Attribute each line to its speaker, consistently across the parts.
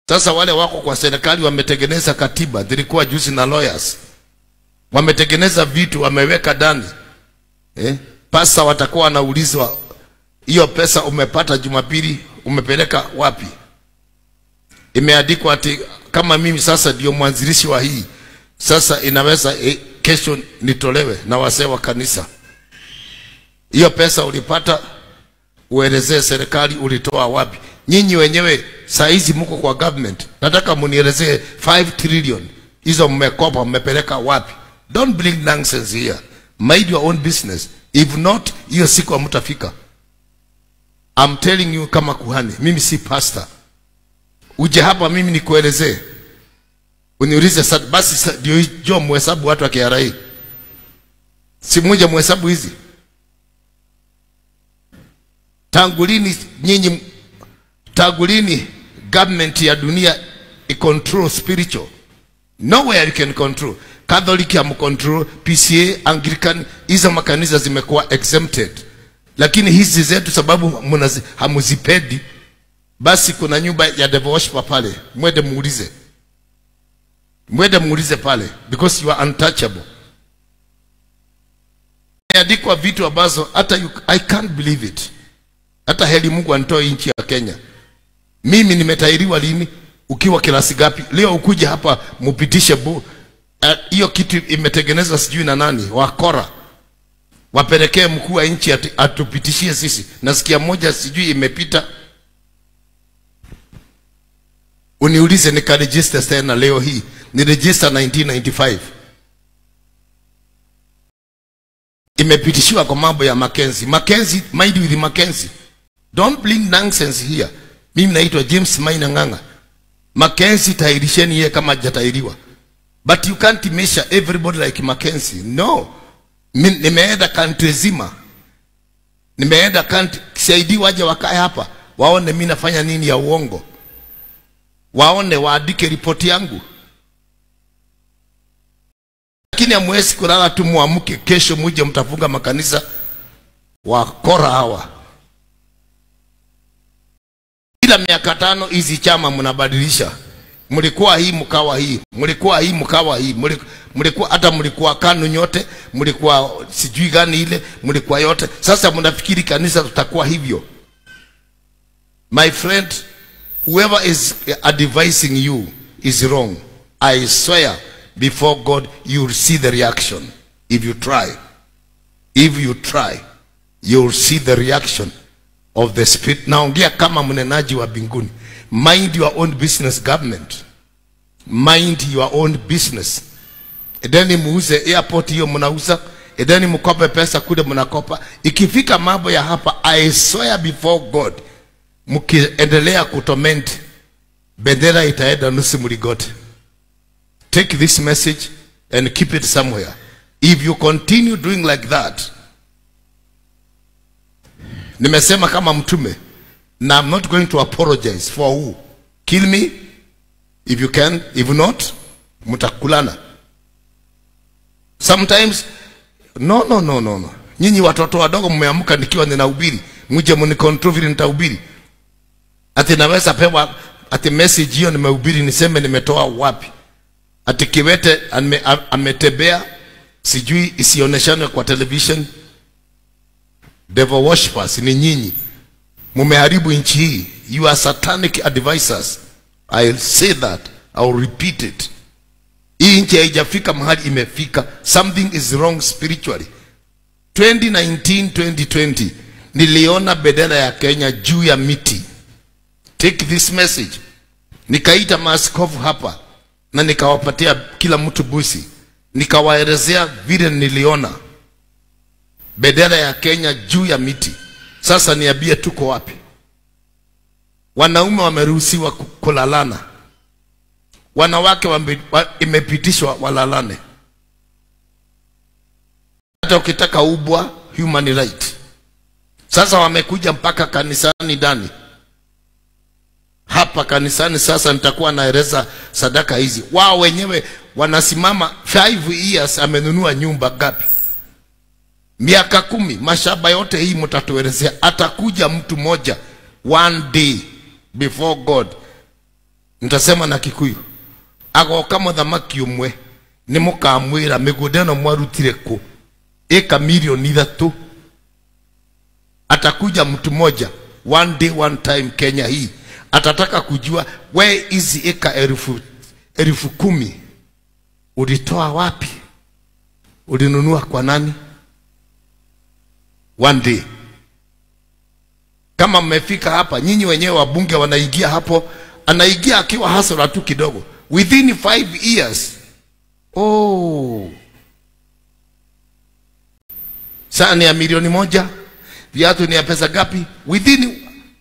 Speaker 1: Sasa wale wako kwa serikali wametengeneza katiba, zilikuwa juzi na lawyers, wametengeneza vitu wameweka ndani eh? Pasa watakuwa wanaulizwa hiyo pesa umepata Jumapili umepeleka wapi? Imeandikwa ati kama mimi sasa ndio mwanzilishi wa hii sasa, inaweza eh, kesho nitolewe na wazee wa kanisa. Hiyo pesa ulipata, uelezee serikali ulitoa wapi. Nyinyi wenyewe saa hizi mko kwa government, nataka munielezee 5 trillion hizo mmekopa, mmepeleka wapi? Don't bring nonsense here, mind your own business. If not, hiyo siku hamtafika. I'm telling you kama kuhani, mimi si pastor. Uje hapa mimi nikuelezee, uniulize sa- basi sa- ndio jo mhesabu watu wa KRA, si mmoja mhesabu hizi tangu lini nyinyi, tangu lini government ya dunia icontrol spiritual? Nowhere you can control. Catholic ham control, PCA, Anglican, hizo makanisa zimekuwa exempted, lakini hizi zetu sababu munazi- hamuzipendi, basi kuna nyumba ya devil worshiper pale, mwende muulize, mwende muulize pale, because you are untouchable. Imeandikwa vitu ambazo hata you, I can't believe it. Hata heli Mungu anitoe nchi ya Kenya. Mimi nimetairiwa lini? Ukiwa kilasi gapi? Leo ukuje hapa mupitishe bu eh, hiyo kitu imetengenezwa sijui na nani, wakora wapelekee mkuu wa nchi ati- atupitishie sisi. Nasikia moja sijui imepita, uniulize nikaregister tena leo hii, ni register 1995 imepitishiwa kwa mambo ya Mackenzie. Mackenzie, mind with Mackenzie. Don't bring nonsense here. Mimi naitwa James Maina Ng'ang'a. Mackenzie tairisheni yeye kama hajatairiwa. But you can't measure everybody like Mackenzie. No. Mi- Nimeenda country zima. Nimeenda country saidi waje wakae hapa waone mimi nafanya nini ya uongo. Waone waandike ripoti yangu. Lakini hamwezi kulala tu muamke kesho muje mtafunga makanisa wakora hawa. Kila miaka tano hizi chama mnabadilisha. Mlikuwa hii mkawa hii, mlikuwa hii mkawa hii, mli- mlikuwa hata mlikuwa KANU nyote, mlikuwa sijui gani ile, mlikuwa yote. Sasa mnafikiri kanisa tutakuwa hivyo? My friend, whoever is advising you is wrong. I swear before God you will see the reaction if you try. If you try, you will see the reaction of the spirit. Naongea kama mnenaji wa mbinguni. Mind your own business government. Mind your own business. Edeni muuze airport hiyo mnauza, edeni mkope pesa kule mnakopa. Ikifika mambo ya hapa, I swear before God, mkiendelea kutorment, bendera itaenda nusu mligote. Take this message and keep it somewhere. If you continue doing like that, nimesema kama mtume na I'm not going to apologize for who. Kill me if you can, if not, mtakulana. Sometimes no no no no no. Nyinyi watoto wadogo mmeamka nikiwa ninahubiri, mje mnicontrol vile nitahubiri. Ati naweza pewa ati message hiyo nimehubiri niseme nimetoa wapi? Ati kiwete ame, a- ametembea sijui isioneshane kwa television. Devil worshippers ni nyinyi, mumeharibu nchi hii. You are satanic advisors. I'll say that, I'll repeat it. Hii nchi haijafika mahali imefika. Something is wrong spiritually. 2019 2020 niliona bendera ya Kenya juu ya miti. Take this message. Nikaita maaskofu hapa na nikawapatia kila mtu busi, nikawaelezea vile niliona bendera ya Kenya juu ya miti. Sasa niambie, tuko wapi? Wanaume wameruhusiwa ku- kulalana, wanawake wame, wa, imepitishwa walalane. Hata ukitaka ubwa human right. Sasa wamekuja mpaka kanisani ndani hapa kanisani. Sasa nitakuwa naeleza sadaka hizi. Wao wenyewe wanasimama 5 years, amenunua nyumba gapi? Miaka kumi, mashamba yote hii mtatuelezea. Atakuja mtu mmoja one day before God nitasema na kikuyu agoka muthamaki umwe nĩ mũkamwĩra mĩgũnda ĩno mwarutire kũ ĩka milioni ithatũ atakuja mtu moja one day one time Kenya hii atataka kujua we hizi eka elfu, elfu kumi ulitoa wapi ulinunua kwa nani one day kama mmefika hapa nyinyi wenyewe wabunge wanaingia hapo anaingia akiwa hasara tu kidogo within five years oh saa ni ya milioni moja viatu ni ya pesa gapi within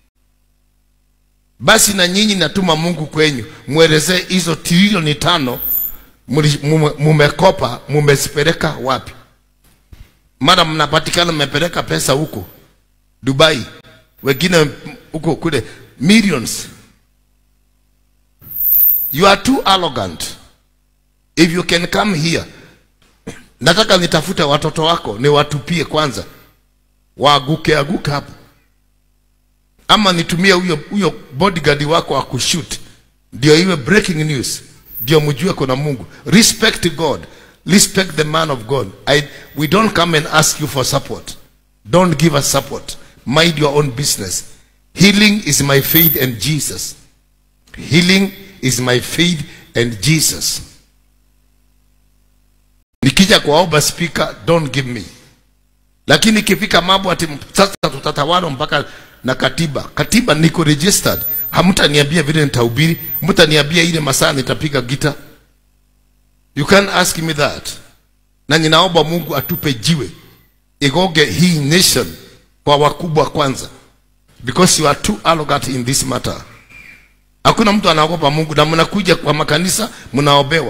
Speaker 1: basi na nyinyi natuma mungu kwenyu mwelezee hizo trilioni tano muli- mume- mumekopa mumezipeleka wapi mara mnapatikana mmepeleka pesa huko dubai wengine huko kule millions you are too arrogant if you can come here nataka nitafute watoto wako niwatupie kwanza waaguke aguke hapo ama nitumie huyo huyo bodyguard wako akushoot ndio iwe breaking news ndio mjue kuna mungu respect god respect the man of god I, we don't come and ask you for support don't give us support mind your own business healing is my faith and jesus healing is my faith and jesus nikija kuwaomba speaker don't give me lakini ikifika mambo ati sasa tutatawala mpaka na katiba katiba niko registered hamtaniambia vile nitahubiri mtaniambia ile masaa nitapiga gita you can ask me that na ninaomba mungu atupe jiwe igoge hii nation kwa wakubwa kwanza because you are too arrogant in this matter hakuna mtu anaogopa mungu na mnakuja kwa makanisa mnaobewa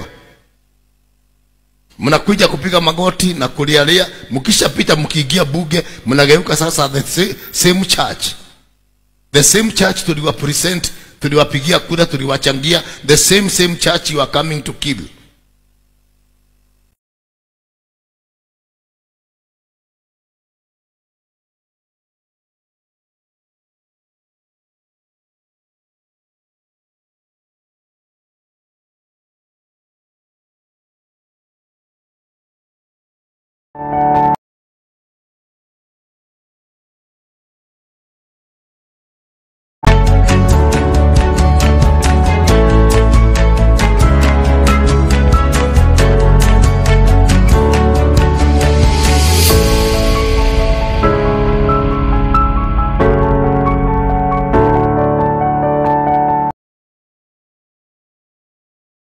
Speaker 1: mnakuja kupiga magoti na kulialia mkishapita mkiingia buge mnageuka sasa the sa- same church the same church tuliwa present tuliwapigia kura tuliwachangia the same same church you are coming to kill